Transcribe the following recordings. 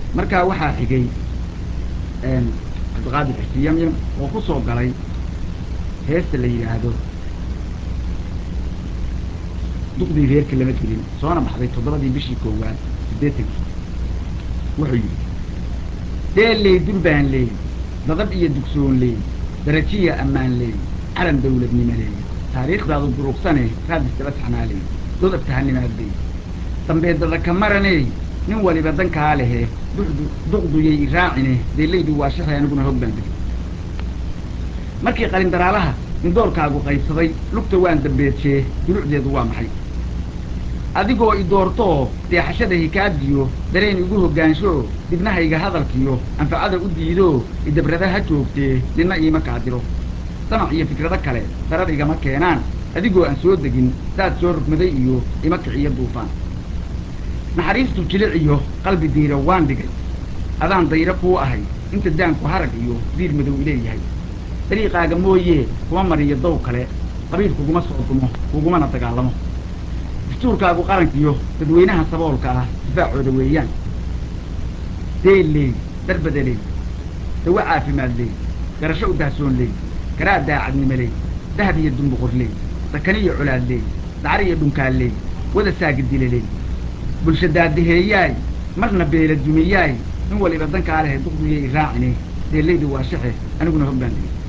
markaa waxaa xigay cabdiqaadir xisi yamyam oo ku soo galay heesta la yidhaahdo duqdii reerka lama gelin soona baxday toddobadii bishii koowaad siddeetankii wuxuu yidhi deelley durbaan leey dadab iyo dugsoon leey darajiya ammaan leey calan dawladnimo leey taariikhdaadu durugsane raadis daba taxnaa leey dood abtahanimaad leey dambeedada ka maraney nin waliba dankaa lehe duxdu duqduyay iraacine deellaydu waa shaxay aniguna hoog baan degay markii qalindaraalaha indoorkaagu qaybsaday lugta waan dambeejee dulucdeedu waa maxay adigoo i doortoo deexashada hikaadiyo dareen igu hoggaansho dibnahayga hadalkiyo anfacada u diidoo idabrada ha joogtee ninna iima kaadiro samac iyo fikrado kale darar igama keenaan adigoo aan soo degin saad soo rugmaday iyo ima kiciyo duufaan naxariistu jilic iyo qalbi diira waan dhigay adaan dayro kuu ahay inta daanku harag iyo diir madow ileeyahay dariiqaaga mooyee kuma mariyo dow kale qabiil kuguma soo dumo kugumana dagaalamo dastuurkaagu qarankiyo dadweynaha saboolka ah difaacooda weeyaan deel leey darbada leey dawo caafimaad leey garasho u dahsoon leey garaa daacadnimo leey dahab iyo dumbuqor leey sakaniyo colaad leey dacar iyo dhunkaal leey wada saagidile leey bulsha daadaheeyaay marna beela dumiyaay in waliba dankaa lehe duqduyay iraacine deellaydu waa shaxe aniguna hog baan digay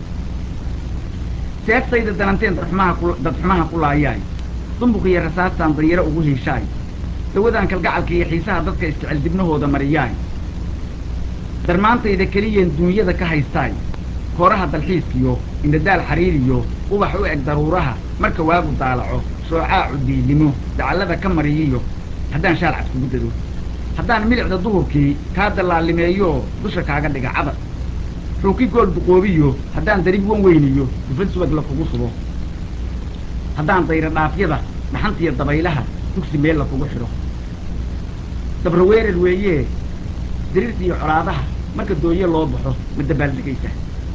seeftayda dananteen dadxumaha ku dadxumaha ku laayaay dumbuq iyo rasaastaan dayaro ugu hiishaay dawadaan kalgacalka iyo xiisaha dadka isjecel dibnahooda mariyaay darmaantayda keliyeen duunyada ka haystaay kooraha dalxiiskiyo indhadaal xariiriyo ubax u eg daruuraha marka waagu daalaco shoocaacu diilimo dacallada ka mariyiyo haddaan shaalcad kugu dado haddaan milicda duhurkii kaa dallaalimeeyo dusha kaaga dhiga cadar xuuki gool duqoobiyo haddaan darib wan weyniyo dufad subag la kugu subo haddaan dayra dhaafyada dhaxantiyo dabaylaha dugsi meel la kugu xidho dabra weerar weeyee diriirta iyo colaadaha marka dooye loo baxo ma dabaaldegaysa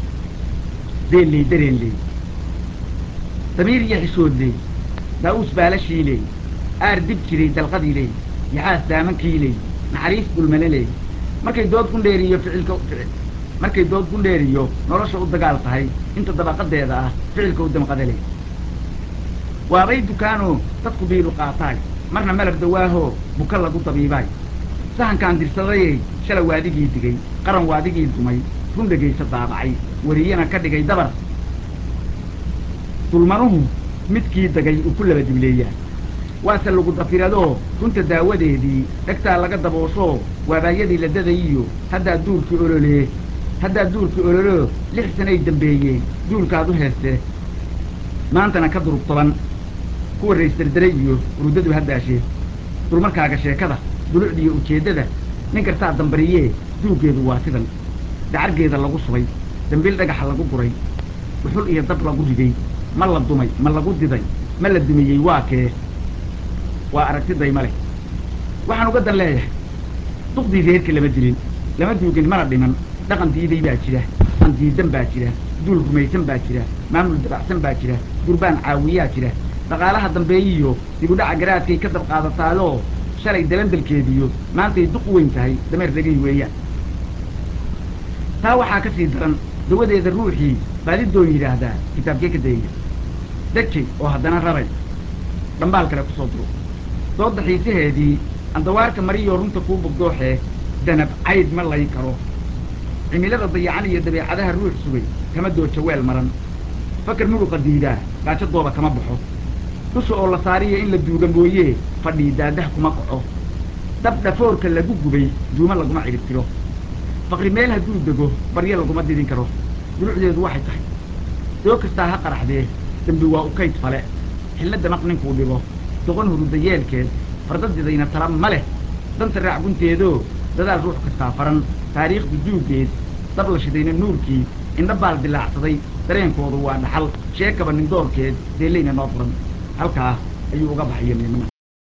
deelley dareen leey damiir iyo xishood leey daa'uus baalashii leey aar dib jiray dalqadii leey yaxaas daamankii leey naxariis dulmane leey markay dood gundheeriyo ficilka markay dood gundheeriyo nolosha u dagaal tahay inta dabaqadeeda ah ficilka u damqada leey waabay dukaanoo dadku biilu qaataay marna malab dawaahoo buka lagu dabiibaay sahankaan dirsadayey shalay waadigii digay qaran waadigii dumay run dhegaysa daabacay wariyana ka dhigay dabar dulmanuhu midkii dagay uu ku laba dibleeyaa waase lagu dafiradoo runta daawadeedii dhegtaa laga dabooshoo waabaayadii la dadayiyo haddaa duurkii ololee haddaa duurkii ololoo lix sanay dambeeyeen duulkaad u heeste maantana ka durug toban kuwa raysdardaray iyo urudadu haddaashee dulmarkaaga sheekada dulucdiiyo ujeeddada nin kastaa dambariyee duuggeedu waa sidan dacargeeda lagu subay dambiil dhagaxa lagu guray dhuxul iyo dab lagu riday ma la dumay ma lagu diday ma la dumiyey waa kee waa aragti dayma leh waxaan uga dan leeyahay duqdii reerka lama dilin lama duugin mana dhiman dhaqan diiday baa jira an diidan baa jira duul rumaysan baa jira maamul dabacsan baa jira durbaan caawiyaa jira dhaqaalaha dambeeyiyo dibudhaca garaadkay ka dab qaadataayoo shalay dalandalkeediyo maantay duq weyn tahay dameer dhegay weeyaan taa waxaa ka sii daran dawadeeda ruuxii baadidoon yidhaahdaa kitaabkee ka dayaya dejay oo haddana raray dhambaal kale ku soo duro dooda xiisaheedii andawaarka mariyoo runta kuu bugdooxee danab cayd ma layn karo cimilada dayacan iyo dabeecadaha ruux sugay kama dooja weel maran fakar muruqa diidaa gaajo dooba kama baxo dusha oo la saariya in la duuga mooyee fadhii daadah kuma kaco dab dhafoorka lagu gubay duuma laguma cidhib tiro faqri meel hadduu dego baryo laguma didin karo dulucdeedu waxay tahay doo kastaa ha qaraxdee dembi waa u kayd fale xillo damaq ninkuu dhibo doqon huruda yeelkeed fardadidayna tala ma leh danta raac gunteedoo dadaal ruux kastaa faran taariikhdu duuggeed dab la shidayna nuurkii indha baal dilaacsaday dareenkoodu waa dhaxal sheekaba nindoorkeed deellayna noo furan halkaa ayuu uga baxaya midnimada